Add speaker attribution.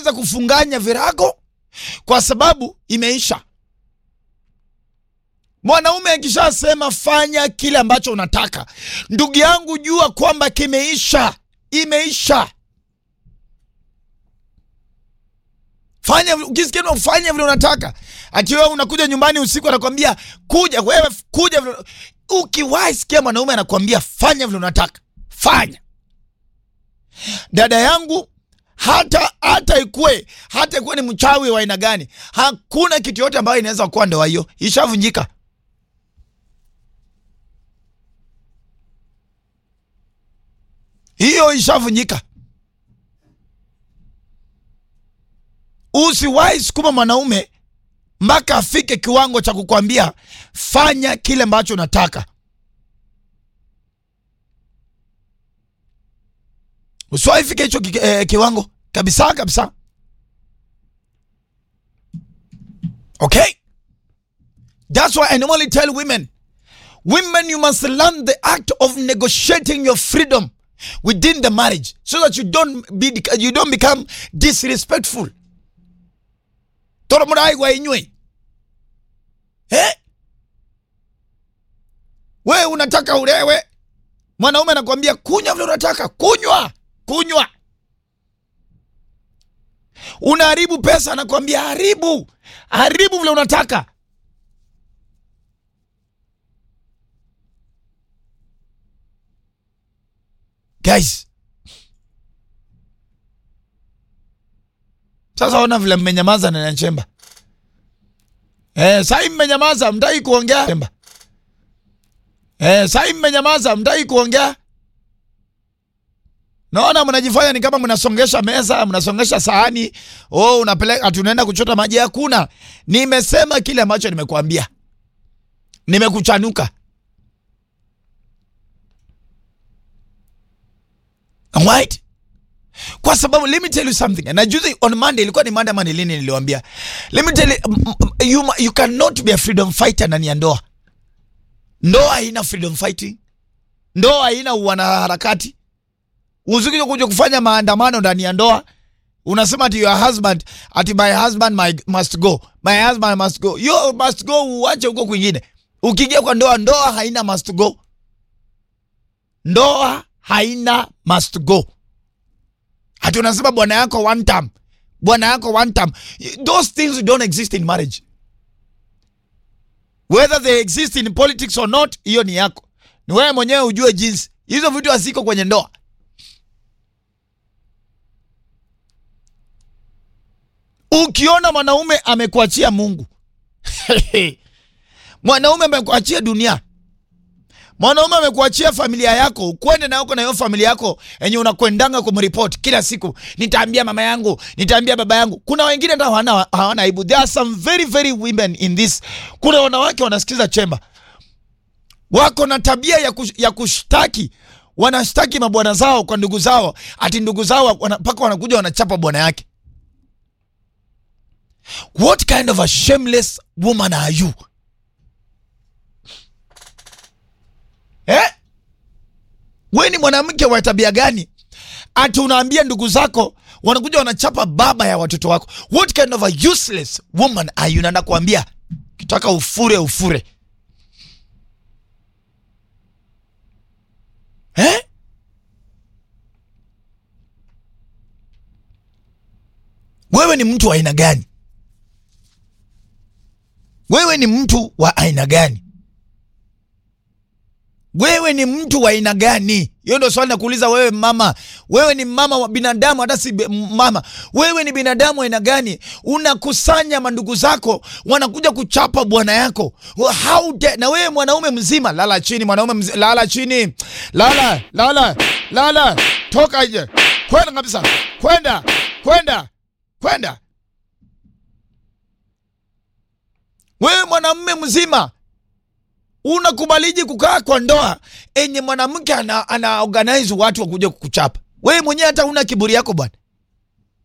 Speaker 1: unaanza kufunganya virago kwa sababu imeisha. Mwanaume akishasema fanya kile ambacho unataka, ndugu yangu, jua kwamba kimeisha, imeisha. Fanya ukisikia ufanye vile unataka. Akiwa unakuja nyumbani usiku anakwambia kuja wewe kuja vile. Ukiwahi sikia mwanaume anakwambia fanya vile unataka. Fanya. Dada yangu hata hata ikue hata ikue ni mchawi wa aina gani, hakuna kitu yote ambayo inaweza kuwa ndoa hiyo ishavunjika. Hiyo ishavunjika. Usiwahi sukuma mwanaume mpaka afike kiwango cha kukwambia fanya kile ambacho unataka. Usiwahi fika hicho ki, eh, kiwango kabisa kabisa. Okay, that's why I normally tell women, women you must learn the act of negotiating your freedom within the marriage so that you don't be you don't become disrespectful toro murai gwa inywe eh? We unataka ulewe, mwanaume anakwambia kunywa vile unataka kunywa, kunywa. Unaharibu pesa, anakwambia haribu, haribu vile unataka. Guys, sasa ona vile mmenyamaza na Chemba. Eh, sai mmenyamaza, mtaki kuongea Chemba. Eh, sai mmenyamaza, mtaki kuongea. Naona mnajifanya ni kama mnasongesha meza, mnasongesha sahani. Oh, unapeleka tunaenda kuchota maji. Hakuna. Nimesema kile ambacho nimekuambia. Nimekuchanuka. Alright? Kwa sababu let me tell you something. Na juzi on Monday ilikuwa ni Monday Monday lini niliwaambia. Let me tell you, you you cannot be a freedom fighter ndani ya ndoa. Ndoa haina freedom fighting. Ndoa haina wanaharakati. Uzikija kuja kufanya maandamano ndani ya ndoa, unasema ati your husband, ati my husband my, must go. My husband must go. You must go, uache huko kwingine. Ukiingia kwa ndoa, ndoa haina must go. Ndoa haina must go. Ati unasema bwana yako one time. Bwana yako one time. Those things don't exist in marriage. Whether they exist in politics or not, hiyo ni yako. Ni wewe mwenyewe ujue jinsi. Hizo vitu haziko kwenye ndoa. Ukiona mwanaume amekuachia Mungu, mwanaume amekuachia dunia, mwanaume amekuachia familia yako, ukwende na uko na hiyo familia yako yenye unakwendanga kumripoti kila siku, nitaambia mama yangu, nitaambia baba yangu. Kuna wengine hata hawana hawana aibu. There are some very very women in this. Kuna wanawake wanasikiza chemba, wako na tabia ya, kush, ya kushtaki wanashtaki mabwana zao kwa ndugu zao, ati ndugu zao mpaka wanakuja wanachapa bwana yake. What kind of a shameless woman are you? Eh? We ni mwanamke wa tabia gani? Ati unaambia ndugu zako wanakuja wanachapa baba ya watoto wako. What kind of a useless woman are you? Na nakwambia kitaka ufure ufure. Eh? Wewe ni mtu wa aina gani? Wewe ni mtu wa aina gani? Wewe ni mtu wa aina gani? Hiyo ndio swali nakuuliza wewe mama. Wewe ni mama wa binadamu, hata si mama. Wewe ni binadamu aina gani? Unakusanya mandugu zako wanakuja kuchapa bwana yako. How dare, na wewe mwanaume mzima, lala chini mwanaume mzima, lala chini. Lala, lala, lala. Toka nje. Kwenda kabisa. Kwenda, kwenda, kwenda. Wewe mwanamume mzima unakubaliji kukaa kwa ndoa enye mwanamke ana, ana organize watu wakuja kukuchapa? Wewe mwenyewe hata una kiburi yako bwana.